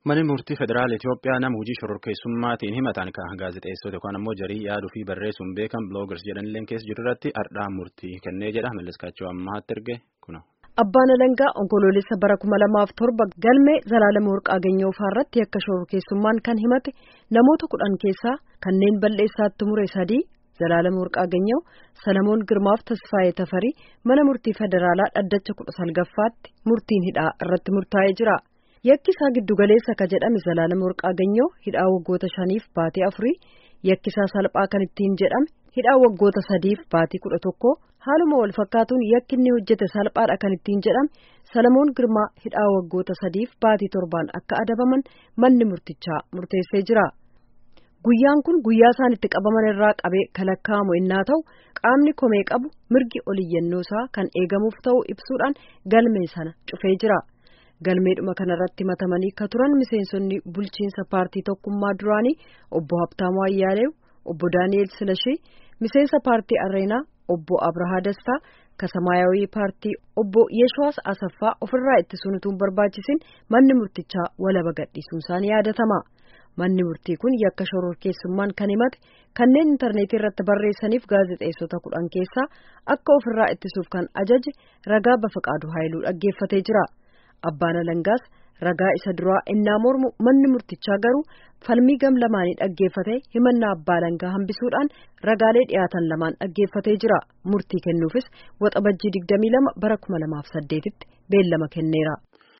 Manni murtii federaala Itoophiyaa nama hojii shororkeessummaatiin himatan kan gaazexeessota yookaan ammoo jarii yaaduu fi barreessuun beekan biloogers jedhanillee keessa jiru irratti ardhaa murtii kennee jedha malleskaachuu ammaatti erge kuna. Abbaan Alangaa onkoloolessa bara kuma lamaaf torba galmee Zalaalama Warqaaganyoo irratti yakka shororkeessummaan kan himate namoota kudhan keessaa kanneen balleessaatti mure sadii Zalaalama Warqaaganyoo Salamoon Girmaaf Tasfaayee Tafarii mana murtii federaalaa dhaddacha kudha salgaffaatti murtiin hidhaa irratti murtaa'ee jira. Yakki isaa giddugaleessa ka jedhame Zalaalama Warqaaganyoo hidhaa waggoota shaniif baatee afurii yakki isaa salphaa kan ittiin jedhame hidhaa waggoota sadiif baatii kudha tokko haaluma wal fakkaatuun yakki inni hojjete salphaadha kan ittiin jedhame Salamoon Girmaa hidhaa waggoota sadiif baatii torbaan akka adabaman manni murtichaa murteessee jira. Guyyaan kun guyyaa isaan itti qabaman irraa qabee kalakkaa'amu innaa ta'u qaamni komee qabu mirgi oliyyannoosaa kan eegamuuf ta'u ibsuudhaan galmee sana cufee jira. galmeedhuma kanarratti matamanii ka turan miseensonni bulchiinsa paartii tokkummaa duraanii obbo Habtaamuu Ayyaaleew obbo Daani'eel Silashii miseensa paartii Areenaa obbo Abrahaa Dastaa ka Samaayawii paartii obbo Yeshawaas Asaffaa ofirraa ittisuun utuu barbaachisin manni murtichaa walaba gadhiisuun isaanii yaadatama. Manni murtii kun yakka shororkeessummaan kan himate kanneen intarneetii irratti barreessaniif gaazexeessota kudhan keessaa akka ofirraa ittisuuf kan ajaje ragaa Bafaqaaduu Haayiluu dhaggeeffatee jira. Abbaan Alangaas ragaa isa duraa innaa mormu manni murtichaa garuu falmii gam lamaanii dhaggeeffatee himannaa Abbaa Alangaa hambisuudhaan ragaalee dhiyaatan lamaan dhaggeeffatee jira. Murtii kennuufis waxabajjii 22 bara 2008 tti beellama kenneera.